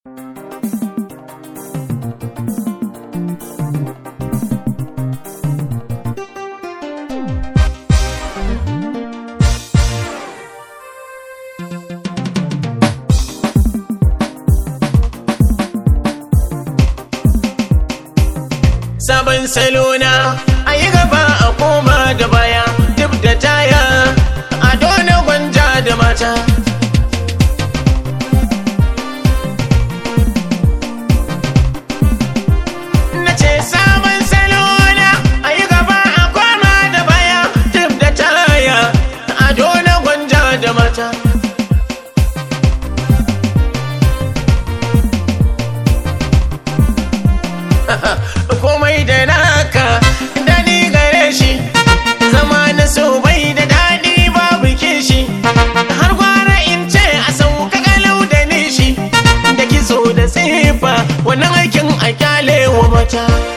sabon salona a yi gaba a koma da baya duk da taya a dole gwanja da mata na ce sabon salona a yi gaba a koma da baya duk da taya a dole gwanja da mata komai da naka dani gare shi zama na so bai da daɗi babu kishi har gwara in ce a sauka kalau da nishi da kiso da tsifa wannan aikin a kyale wa mata